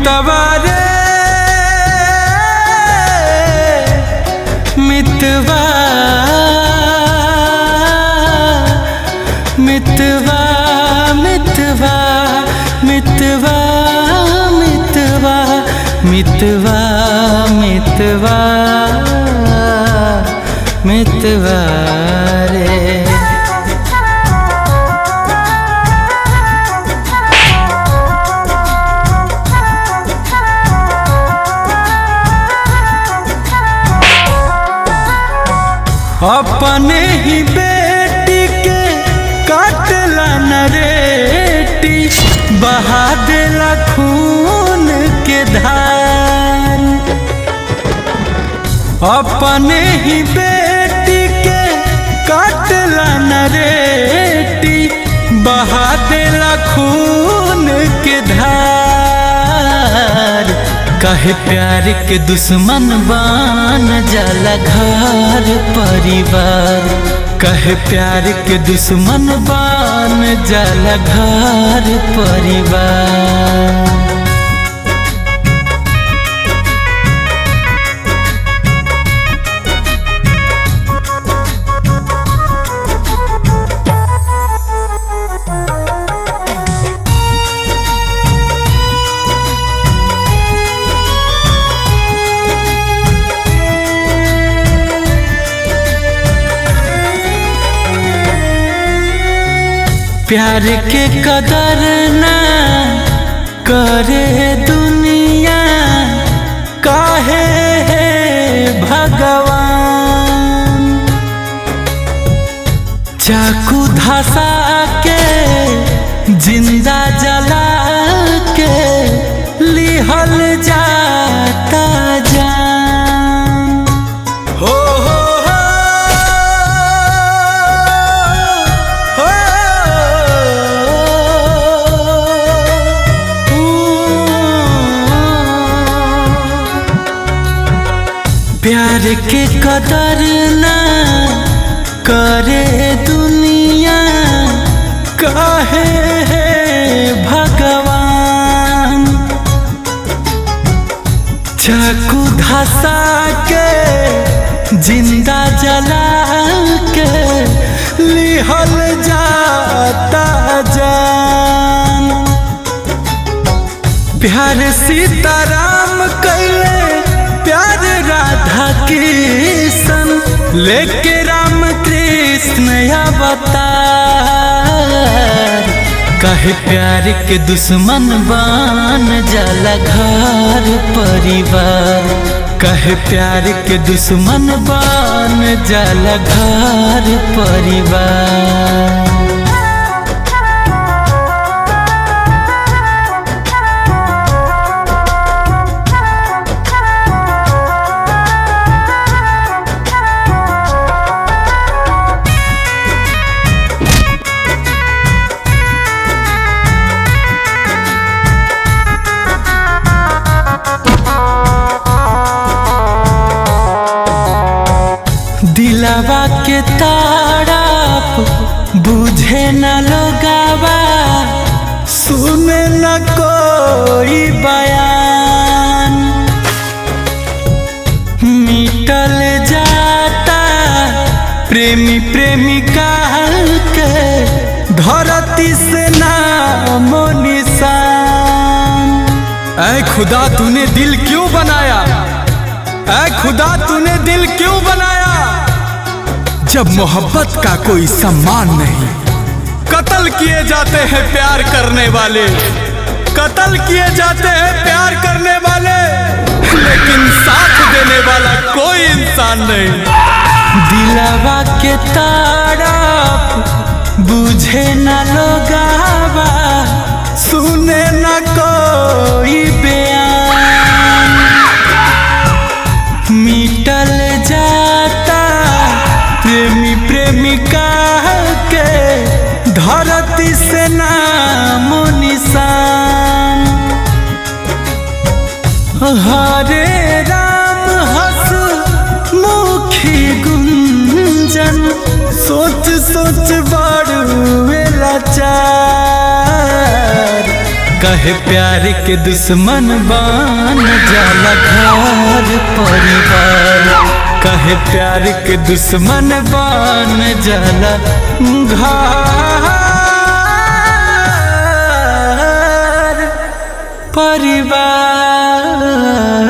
मितवा रे मितवा मितवा मितवा मितवा मितवा मितवा मितवा मितवा रे अपने ही बेटी के काटला नरेटी बहा देला खून के धार अपने ही बेटी के काटला नरेटी बहा देला खून के धार कहे प्यार के दुश्मन बान जाला घर परिवार कहे प्यार के दुश्मन बान जाला घर परिवार प्यार के कदर ना करे दुनिया काहे है भगवान चाकू धसा के जिंदा जला के लिहल जाता जान हो हो हो हो प्यार के कदर ना करे दुनिया काहे है भगवान चाकू धसा के जिंदा जला के लिहल जाता जान प्यार सीताराम कैले प्यार राधा कृष्ण लेके राम कृष्ण अवतार कहे प्यार के दुश्मन बान जाला घर परिवार कहे प्यार के दुश्मन बान जाला घर परिवार दिलवा के ताड़प बुझे न लोगावा सुने न कोई बयान मिटल जाता प्रेमी प्रेमिका के धरती से नामो निशान ऐ खुदा तूने दिल क्यों बनाया ऐ खुदा तूने दिल क्यों बनाया जब मोहब्बत का कोई सम्मान नहीं कत्ल किए जाते हैं प्यार करने वाले कत्ल किए जाते हैं प्यार करने वाले लेकिन साथ देने वाला कोई इंसान नहीं दिलवा के ताड़प बुझे न लोगावा सुने न कोई बयान मिटल जाता प्रेमी प्रेमिका के धरती से नाम निशान हरे राम हस मुखी गुंजन सोच सोच बड़ लाचार कहे प्यार के दुश्मन बन जाला घर परिवार कहे प्यार के दुश्मन बन जाला घर परिवार